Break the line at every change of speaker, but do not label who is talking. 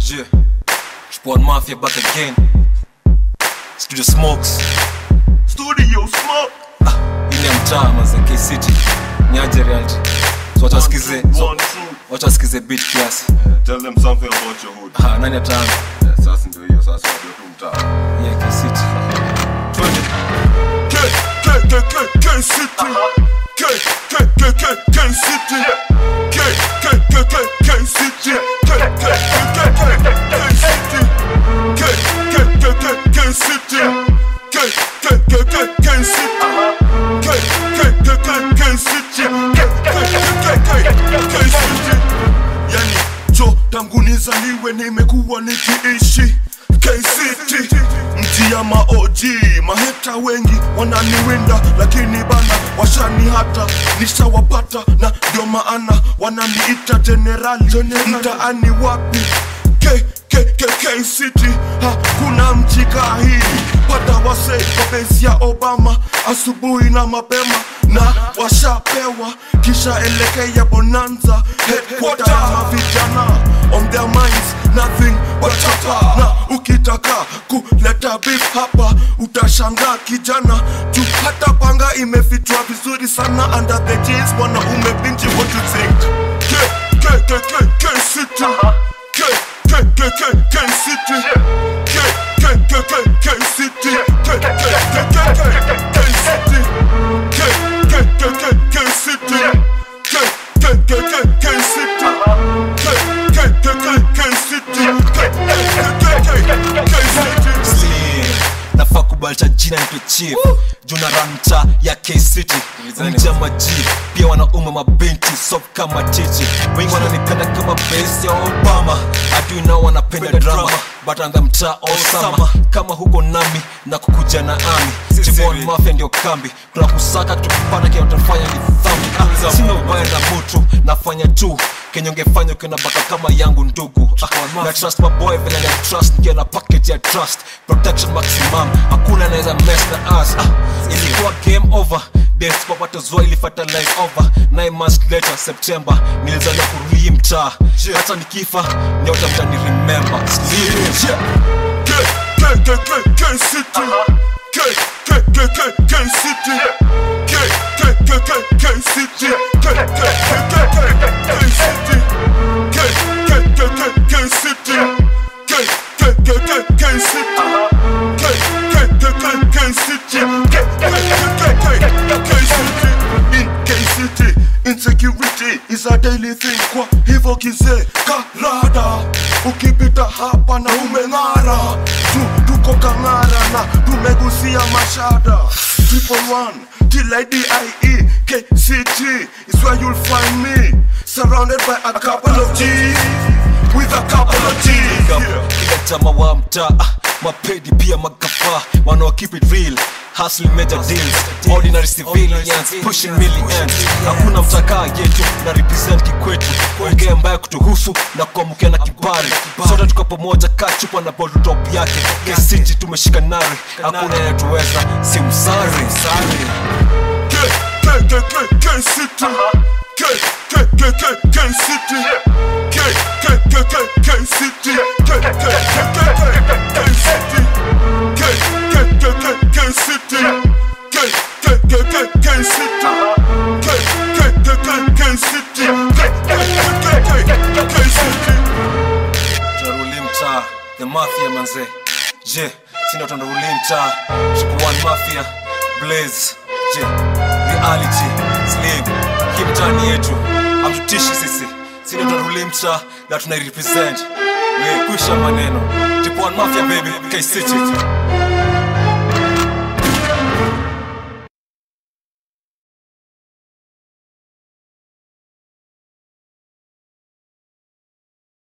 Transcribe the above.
Yeah, Sport Mafia back again. Studio Smokes.
Studio Smoke.
Ile ya mtaa maze K City. Nyaje reality. So wacha wasikize. So
One, two.
wacha wasikize beat kiasi.
Tell them something about your hood.
Ha, nani ataanza?
Yeah, sasa ndio hiyo sasa ndio tu mtaa.
Yeah, K City. Twende.
K K K K K City. K K K K K City. K K K K K City. K K K K K K City. K K K K K City. K K K K K City. K K K K K City. K K K K K City. Yani jo tangu nizaliwe nimekuwa nikiishi KCT mji ya maOG maheta wengi wananiwinda lakini bana washani hata nishawapata na ndio maana wananiita generali mtaani wapi K, K, K, K City hakuna mji kaa hii pata wase kwa besi ya Obama asubuhi na mapema na washapewa kisha elekea Bonanza headquarter ya vijana on their minds nothing but chapa na ukitaka kuleta beef hapa utashangaa kijana juu hata panga imefichwa vizuri sana under the jeans mwanaume binti what you think K, K, K, K, K City K, K, K, K, K City K, K, K, K, K City K, K, K, K, K, K City K, K, K, K, K City K, K, K, K, K City K, K, K, K, K City K, K, K, K, K City
Slim. nafaa kubalisha jina nitwe chief juna rancha ya kcity mja maji pia wanaume mabinti sop kama chichi wengi wananipenda kama base ya obama adui nao wanapenda drama but anda mtaa osama kama huko nami na kukuja na ami jibon mafia ndio kambi tunakusaka tukipata kinatafanya ni dhambi Ah, sina ubaya na mutu nafanya tu kenye ungefanya ukiona baka kama yangu ndugu ah, na trust my boy vile na trust nikiwa na package ya trust protection maximum hakuna anaweza mess na us ah, ilikuwa game over best papato zoa ili fertilize over 9 months later september nilizaliwa kurudi mtaa hata nikifa nyota mtani remember Slim. Yeah.
K, K, K, K, K City K, K, K, K, K City K, K, K, K, K City K, K, K, K, K, K City K, K, K, K, K City K, K, K, K, K City K, K, K, K, K City K, K, K, K, K City In K City Insecurity is a daily thing kwa hivyo kizee karada ukipita hapa na umeng'ara tu, tuko kang'ara na tumegusia mashada triple one T-I-D-I-E KCT is where you'll find me surrounded by a couple of G's with a couple of G's yeah.
kila chama wa mtaa ah, mapedi pia magafa wanao keep it real hustling major deals ordinary civilians pushing millions hakuna mtakaa yetu na represent kikwetu ongea mbaya kutuhusu na kuamkia na kibali sote tuko pamoja kaa chupa na bottle top yake kesiji tumeshika nari hakuna yetuweza si msari
K, K, K, K, K City K, K, K, K, K City K, K, K, K, K City K, K, K, K, K, K City K, K, K, K, K City K, K, K, K, K City K, K, K, K, K City K, K, K, K, K City
tunaruli mtaa the mafia manze je sindo tunaruli mtaa triple one mafia blaze je reality slim hii mtaani yetu amtutishi sisi sindo tunaruli mtaa na tunairepresent we kuisha maneno triple one mafia baby k city